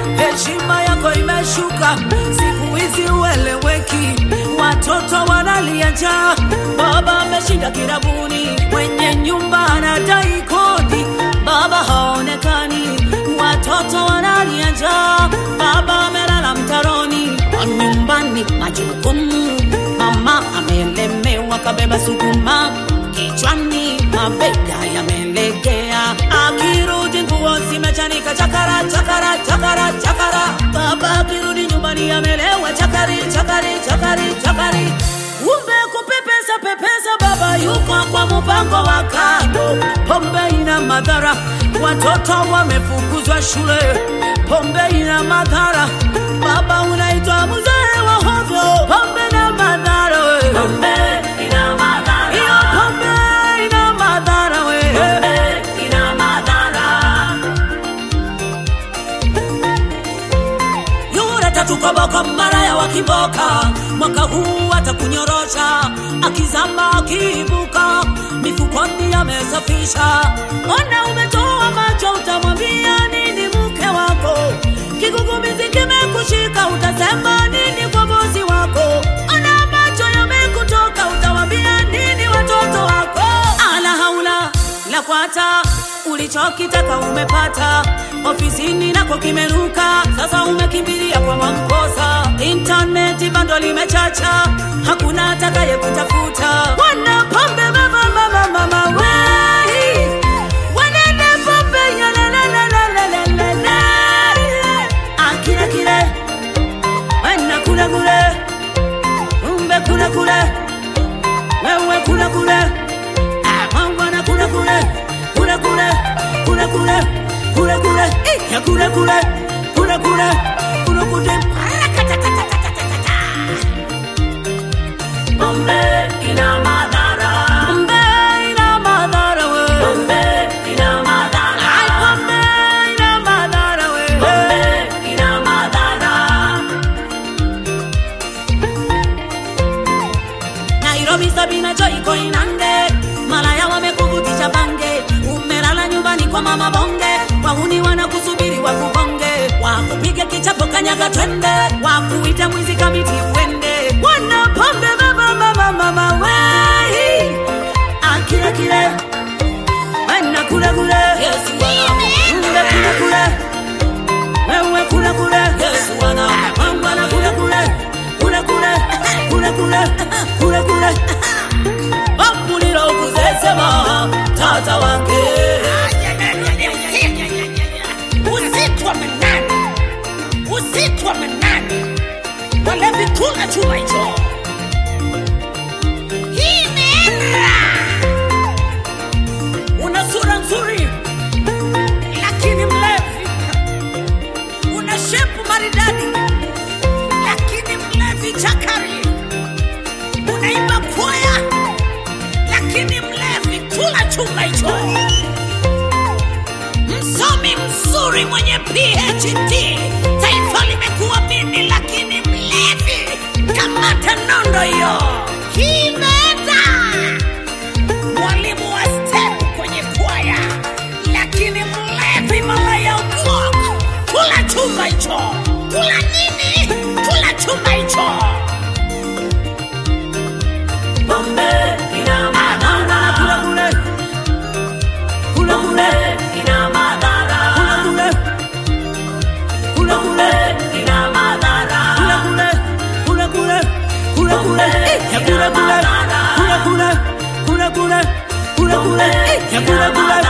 heshima yako imeshuka, siku hizi ueleweki, watoto wanalia njaa, baba ameshinda kirabuni, mwenye nyumba anadai kodi, baba haonekani, watoto wanalia njaa, baba amelala mtaroni, nyumbani majukumu, mama amelemewa, kabeba sukuma kichwani, mabega yamelegea, akirudi nguo zimechanika, chakara chakara chakara chakara, baba akirudi nyumbani amelewa, chakari chakari chakari chakari, umbe kupepesa pepesa, baba yuko kwa mpango wa kando, pombe ina madhara, watoto wamefukuzwa shule, pombe ina madhara, baba unaitwa mzee wa hovyo, pombe na madhara we. Pombe ina madhara. Hiyo pombe ina madhara we. Pombe ina madhara. Yule tatu koboko maraya wa kiboka, mwaka huu atakunyorosha, akizama akiibuka, mifukoni amesafisha. Ona umetoa macho, utamwambia nini mke wako? Kigugumizi kimekushika, utasema nini kwa bosi wako? Ona macho yamekutoka, utawambia nini watoto wako? Ala haula la kwata ulichokitaka umepata, ofisini nako kimeruka, sasa umekimbilia kwa Mwamposa. Intaneti bando limechacha, hakuna atakaye kutafuta. Wana pombe mama mama mama wei, wanene pombe ya la la la la la la la la. Akile kile, wana kule kule, umbe kule kule, wewe kule kule mwana kule kule kule kule kule kule kule kule eh, ya kule kule kule kule kule kule Rakatatatatata. Pombe ina madhara. Pombe ina madhara we. Pombe ina madhara. Ai, pombe ina madhara we. Pombe ina madhara. Nairobi Sabina Joy Koinange, malaya wamekuvutisha bange, umelala nyumbani kwa mama bonge, wahuni wanakusubiri wakubonge, wakupige kichapo kanyaga twende, wakuita mwizi kamiti uende, wana pombe baba mama mama wei, akile kile wana kule kule, Yesu wana kule kule wewe kule kule Yesu wana mangwana kule kule kule kule kule kule kule kule bambulira okuzesema tata wange usiku wa manane, usiku wa manane, walevi kula chuma hicho. Hii imeenda, una sura nzuri lakini mlevi. Una shepu maridadi, lakini mlevi chakari. Unaimba kwaya, lakini mlevi kula chuma hicho. Msomi mzuri mwenye PhD, taifa limekuamini, lakini mlevi. Kamata nondo hiyo, kimeenda. Mwalimu wa step kwenye kwaya, lakini mlevi malaya ubwok. Kula chumba hicho, kula nini? Kula chumba hicho. Pombe ina madhara. kule kule kule Pombe kule ina madhara. kule kule Pombe ina madhara. kule kule kule kule kule eh, ya kule kule kule kule kule kule kule kule eh, ya kule kule